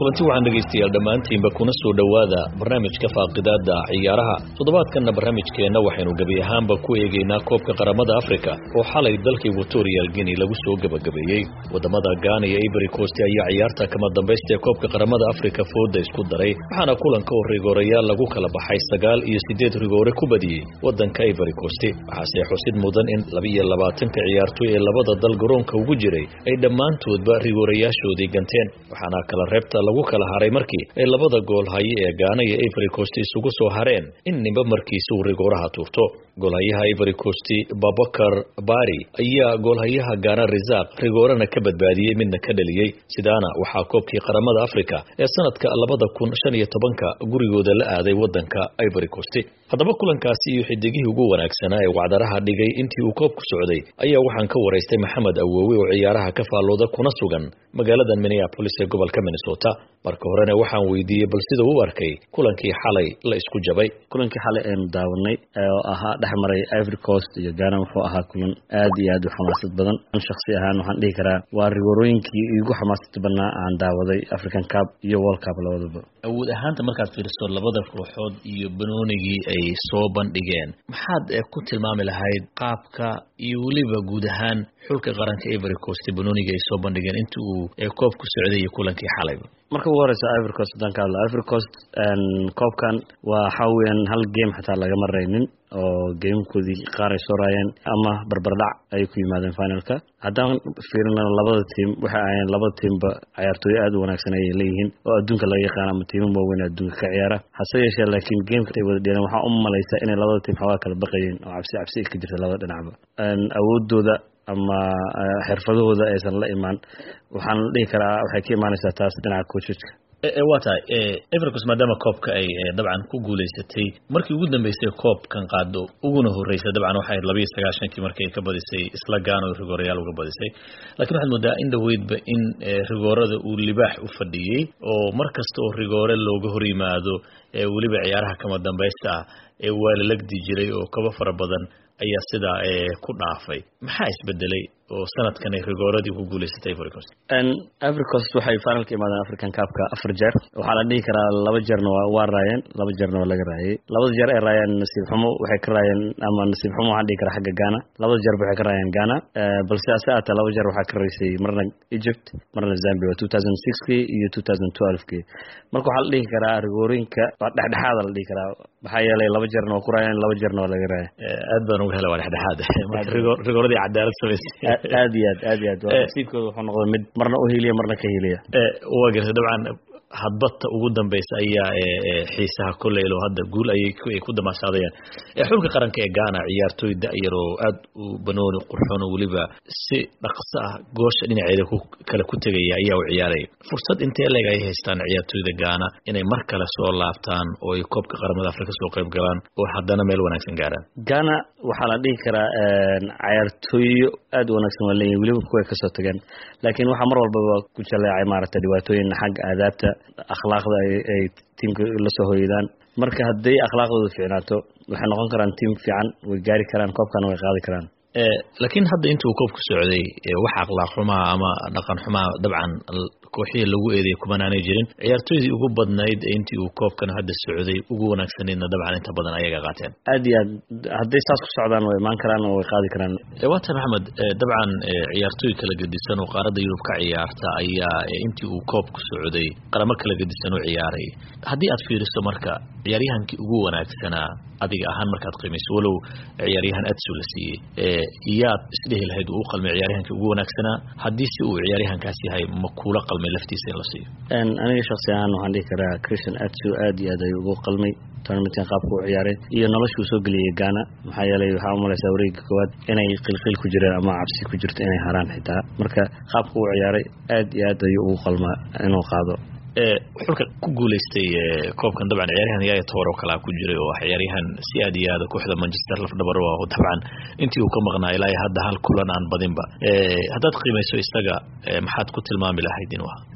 kulanti waxaan dhegaystayaal dhammaantiinba kuna soo dhowaada barnaamijka faaqidaada ciyaaraha toddobaadkanna barnaamijkeenna waxaynu gebi ahaanba ku eegaynaa koobka qaramada afrika oo xalay dalka equatorial guinea lagu soo gebagabeeyey waddamada gaana iyo ivory coast ayaa ciyaarta kama dambaysta ee koobka qaramada afrika fooda isku daray waxaana kulanka oo rigoorayaal lagu kala baxay sagaal iyo siddeed rigoore ku badiyey waddanka ivory coast waxaase xusid mudan in labiiyo labaatanka ciyaartoy ee labada dal garoonka ugu jiray ay dhammaantoodba rigoorayaashoodii ganteen waxaana kala reebta lagu kala haray markii ay labada gool haye ee gaana iyo ivory coast isugu soo hareen in ninba markiisa uu rigooraha tuurto goolhayaha ivory coast babakar bari ayaa goolhayaha gaana risaaq rigoorana ka badbaadiyey midna ka dhaliyey sidaana waxaa koobkii qaramada afrika ee sanadka labada kun shan iyo tobanka gurigooda la aaday wadanka ivory coast haddaba kulankaasi iyo xidigihii ugu wanaagsanaa ee wacdaraha dhigay intii uu koobku socday ayaa waxaan ka waraystay maxamed awowe oo ciyaaraha ka faallooda kuna sugan magaaladan minneapolis ee gobolka minnesota marka horena waxaan weydiiyey bal sida u arkay kulankii xalay la isku jabay kulankii xalay aynu daawanay oo ahaa dhex maray ivory coast iyo gaana wuxuu ahaa kulan aad iyo aad u xamaasad badan shaksi ahaan waxaan dhihi karaa waa rigoorooyinkii igu xamaasada badnaa aan daawaday african cup iyo world cup labadaba awood ahaanta markaad fiiriso labada kooxood iyo banoonigii ay soo bandhigeen maxaad ku tilmaami lahayd qaabka iyo weliba guud ahaan xulka qaranka ivory coast banoonigii ay soo bandhigeen inta uu koobku socday iyo kulankii xalayba marka ugu horeysa ivory coast haddaan ka hadlo ivory coast koobkan waa waxaa weeyaan hal game xataa lagama raynin oo gamekoodii qaar ay soo raayeen ama barbardhac ayay ku yimaadeen finalka haddaan fiirina labada tiim waxay ahayeen labada tiimba ciyaartooy aad u wanaagsan ayay leeyihiin oo adduunka laga yaqaan ama tiimo waaweyn adduunka ka ciyaara hase yeeshee laakiin gameka ay wada dheeleen waxaa u malaysa inay labada tiim xoogaa kala baqayeen oo cabsi cabsi ay ka jirta labada dhinacba awoodooda ama xirfadahooda aysan la imaan waxaan dhihi karaa waxay ka imaanaysaa taas dhinaca coachka waa tahay evercos maadaama koobka ay dabcan ku guulaysatay markii ugu dambeysay koobkan qaado uguna horreysay dabcan waxay ahayd labiiyo sagaashankii markii ay ka badisay isla gaano rigoorayaal uga badisay lakiin waxaad moodaa in dhaweydba in rigoorada uu libaax u fadhiyey oo mar kasta oo rigoore looga hor yimaado weliba ciyaaraha kama dambaysta ah ee waa la legdi jiray oo kaba fara badan ayaa sidaa ku dhaafay maxaa isbedelay oo sanadkan ay rigooradii ku guulaysatay ivory coast ivory coast waxay finalka imaadeen african cupka afar jeer waxaa la dhihi karaa laba jeerna waa raayeen laba jeerna waa laga raayay labada jeer ay raayeen nasiib xumo waxay ka raayeen ama nasiib xumo waxaan dhihi karaa xagga ghana labada jeerba waxay ka raayeen ghana balse ase aatee laba jeer waxaa ka raysay marna egypt marna zambia waa two thousand sixkii iyo two thousand twelvekii marka waxaa la dhihi karaa rigoorooyinka waa dhexdhexaada la dhihi karaa maxaa yeelay laba jeerna waa ku raayeen laba jeerna waa laga raaya aad baan uga hela waa dhexdhexaad rigooradii cadaalad samaysay aad iyo aad aad iyo aad nasiibkooda wuxuu noqday mid marna u hiliya marna ka hiliya waa gartay dabcan hadbadta ugu dambeysa ayaa xiisaha koleylo hadda guul ayay ku damaashaadayaan xulka qaranka ee gaana ciyaartooy da-yar oo aad u banooni qurxoon oo weliba si dhaqso ah goosha dhinaceeda kale ku tegaya ayaa u ciyaaraya fursad intee leeg ay haystaan ciyaartooyda gaana inay mar kale soo laabtaan oo ay koobka qaramada afrika soo qayb galaan oo haddana meel wanaagsan gaaraan gaana waxaa la dhihi karaa cayaartooyo aad u wanaagsan waa leeyihin weliba kuway kasoo tageen laakiin waxaa mar walbaba ku jaleecay maaragtay dhibaatooyin xagga aadaabta akhlaaqda ay tiimka lasoo hoydaan marka hadday akhlaaqdooda fiicnaato waxay noqon karaan tiim fiican way gaari karaan koobkana way qaadi karaan laakiin hadda inta uu koobku socday wax akhlaaq xumaa ama dhaqan xumaa dabcan kooxihii lagu eedeeyay kumanaanay jirin ciyaartooydii ugu badnayd intii uu koobkan hadda socday ugu wanaagsaneydna dabcan inta badan ayaga qaateen aad iyo aad hadday saas ku socdaan way imaan karaan oo way qaadi karaan waa tahay maxamed dabcan ciyaartooy kala gedisan oo qaaradda yurub ka ciyaarta ayaa intii uu koobku socday qaramo kala gedisan u ciyaaray haddii aad fiiriso marka ciyaaryahankii ugu wanaagsanaa adiga ahaan markaad qiimayso walow ciyaaryahan adsu la siiyey iyaad isdhehi lahayd uu u qalmay ciyaaryahankii ugu wanaagsanaa haddii si uu ciyaaryahankaas yahay ma kuula qalmay laftiisa in la siiyo aniga shaksi ahaan waxaan dhihi karaa christian adsu aad iyo aad ayuu ugu qalmay tournamentkan qaabka u ciyaaray iyo noloshuu soo geliyay gaana maxaa yeelay waxaa umalaysaa wareega koowaad inay qilqil ku jireen ama cabsi ku jirto inay haraan xitaa marka qaabka u ciyaaray aad iyo aad ayuu ugu qalmaa inuu qaado xulka ku guulaystay koobkan dabcan ciyaaryahan yaaya toor oo kalaa ku jiray oo ciyaaryahan si aad iyo aada kooxda manchester lafdhabar oo dabcan intii uu ka maqnaa ilaa hadda hal kulan aan badinba haddaad qiimayso isaga maxaad ku tilmaami lahayd inuu ahaa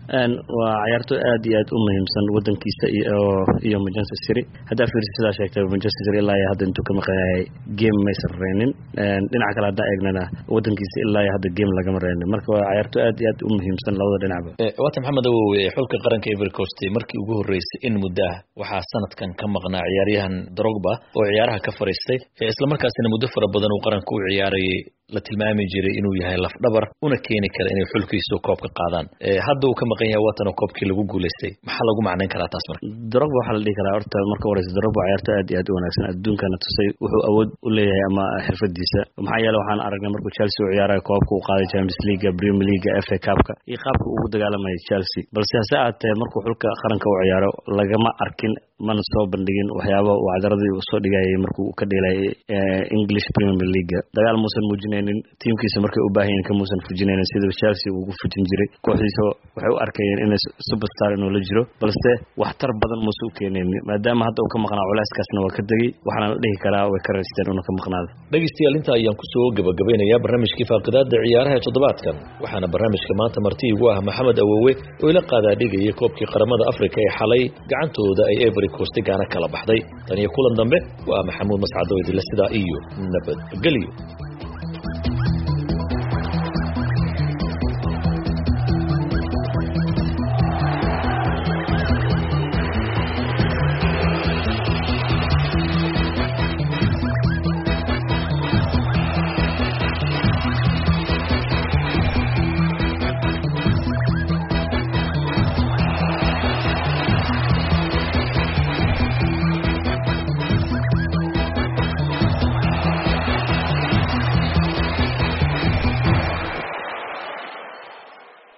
waa cayaarto aad iyo aad u muhiimsan wadankiisa iyo manchester city haddaa fiirsa sidaa sheegtay manchester city ilaa iyo hadda intuu ka maqayahay game maysan reynin dhinaca kale haddaa eegnana wadankiisa ilaa iyo hadda game lagama reynin marka waa cayaarto aad iyo aad u muhiimsan labada dhinacba waata maxamed awowe xulka qaranka ivory coast markii ugu horreysay in muddo ah waxaa sanadkan ka maqnaa ciyaaryahan drogba oo ciyaaraha ka fariistay islamarkaasina muddo fara badan uu qaranka u ciyaarayay la tilmaami jiray inuu yahay lafdhabar una keeni kara inay xulkiisu koobka qaadaan hadda uu ka maqan yahay waatan oo koobkii lagu guulaystay maxaa lagu macnayn karaa taas marka drogba waxaa la dhihi karaa horta marka horeysa drogba ciyaarto aad iyo aad u wanaagsan adduunkana tusay wuxuu awood u leeyahay ama xirfadiisa maxaa yeele waxaan aragnay markuu chelsea u ciyaarayo koobka uu qaaday champions leaga premier leaga f a cupka iyo qaabka ugu dagaalamayay chelsea balse hase aatee markuu xulka qaranka u ciyaaro lagama arkin mana soo bandhigin waxyaaba uu cadaradii uu soo dhigayay markuu ka dheelayay english premier leaga dagaal muusan muujinaynin tiimkiisa markay u baahan yihin kamuusan fujinaynin sida chelsea uu ugu fujin jiray kooxdiisa waxay u arkayeen inay superstar inuu la jiro balse waxtar badan muuse u keenaynin maadaama hadda uu ka maqnaa culeyskaasna waa ka degay waxaana la dhihi karaa way ka raysteen una ka maqnaada dhegeystayaal inta ayaan kusoo gabagabeynayaa barnaamijkii faaqidaada ciyaaraha ee toddobaadkan waxaana barnaamijka maanta marti igu ah maxamed awowe oo ila qaadaa dhigaya koobkii qaramada afrika ee xalay gacantooda ay every coast gaana kala baxday tan iyo kulan dambe waa maxamuud mascado idinle sidaa iyo nabadgelyo